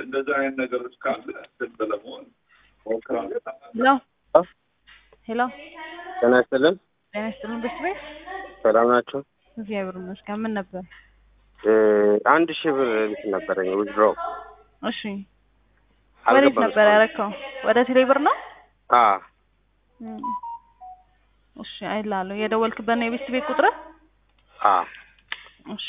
እንደዚህ አይነት ነገሮች ካለ እንትን ለመሆን ሞክራለሁ። ሄሎ ሄሎ ጤና ይስጥልን። ጤና ይስጥልን ብርድ ቤት ሰላም ናቸው። እግዚአብሔር ይመስገን። ምን ነበር? አንድ ሺህ ብር እንትን ነበረኝ ዊዝድሮ እሺ ወዴት ነበር ያረከው? ወደ ቴሌ ብር ነው? አ እም። እሺ አይላለሁ። የደወልክበት ነው የቤት ቤት ቁጥር? አ እሺ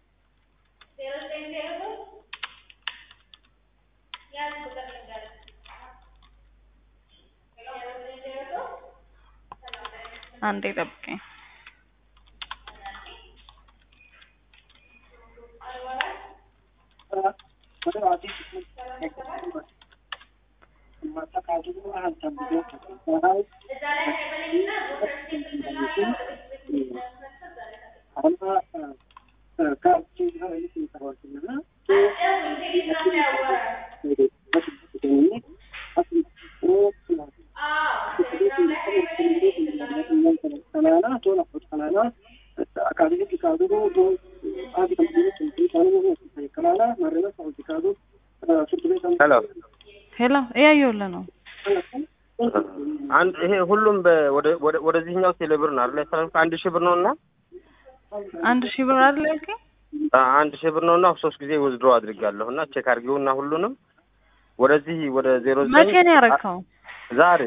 አንዴ ጠብቀኝ። ሄሎ ሄሎ እያየሁልህ ነው። አንድ ይሄ ሁሉም በ- ወደ ወደ- ወደዚህኛው ቴሌ ብር ነው አይደል? ያስተላልፍ አንድ ሺህ ብር ነውና አንድ ሺህ ብር አይደል ያልከኝ? አ አንድ ሺህ ብር ነውና ሶስት ጊዜ ዊዝድሮ አድርጋለሁ እና ቼክ አድርጊውና ሁሉንም ወደዚህ ወደ ዜሮ መቼ ነው ያረከው? ዛሬ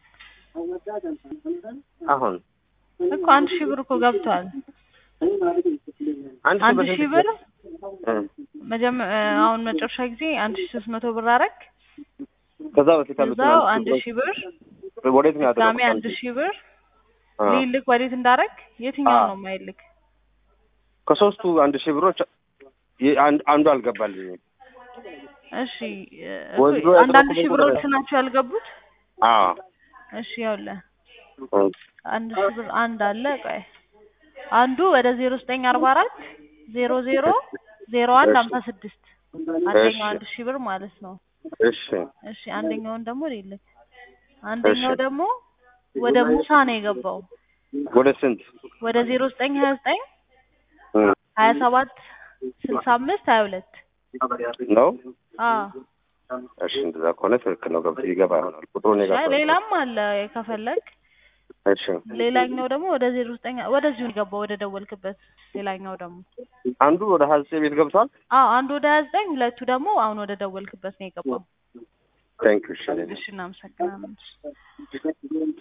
አሁን እኮ አንድ ሺህ ብር እኮ ገብቷል። አንድ አንድ ሺህ ብር እ መጀመ አሁን መጨረሻ ጊዜ አንድ ሺህ ሶስት መቶ ብር አረክ። ከዛ በፊት ያሉት እዛው አንድ ሺህ ብር ወዴት ነው ድጋሜ ያደረኩት? አንድ ሺህ ብር አ ሊልክ ወዴት እንዳረክ የትኛው አዎ። ነው የማይልክ? ከሶስቱ አንድ ሺህ ብሮች የ- አንድ አንዱ አልገባልኝም። እሺ እ፣ ወንድሮ አንዳንድ ሺህ ያደረኩት ብሮች ናቸው ያልገቡት። አዎ እሺ ያውልህ እ፣ አንድ ሺህ ብር አንድ አለ። ቆይ አንዱ ወደ ዜሮ ዘጠኝ አርባ አራት ዜሮ ዜሮ ዜሮ አንድ እሺ። ሀምሳ ስድስት አንደኛው እሺ። አንድ ሺህ ብር ማለት ነው። እሺ እሺ አንደኛውን ደግሞ ሊልክ አንደኛው እሺ። ደግሞ ወደ ሙሳ ነው የገባው ወደ ስንት ወደ ዜሮ ዘጠኝ ሀያ ዘጠኝ እ፣ ሀያ ሰባት ስልሳ አምስት ሀያ ሁለት ነው? አዎ እሺ እንደዛ ከሆነ ትክክል ነው። ገብቶ ይገባ ይሆናል ቁጥሩ እኔ ጋር አይ ስለሆነ። ሌላም አለ ከፈለግ እሺ ሌላኛው ደግሞ ወደ ዜሮ ዘጠኝ ወደዚሁ የገባው ወደ ደወልክበት ሌላኛው ደግሞ አንዱ ወደ ሀያ ዘጠኝ ቤት ገብቷል። አዎ አንዱ ወደ ሀያ ዘጠኝ ሁለቱ ደግሞ አሁን ወደ ደወልክበት ነው የገባው ታንክ ዩ እሺ እሺ እናመሰግናለን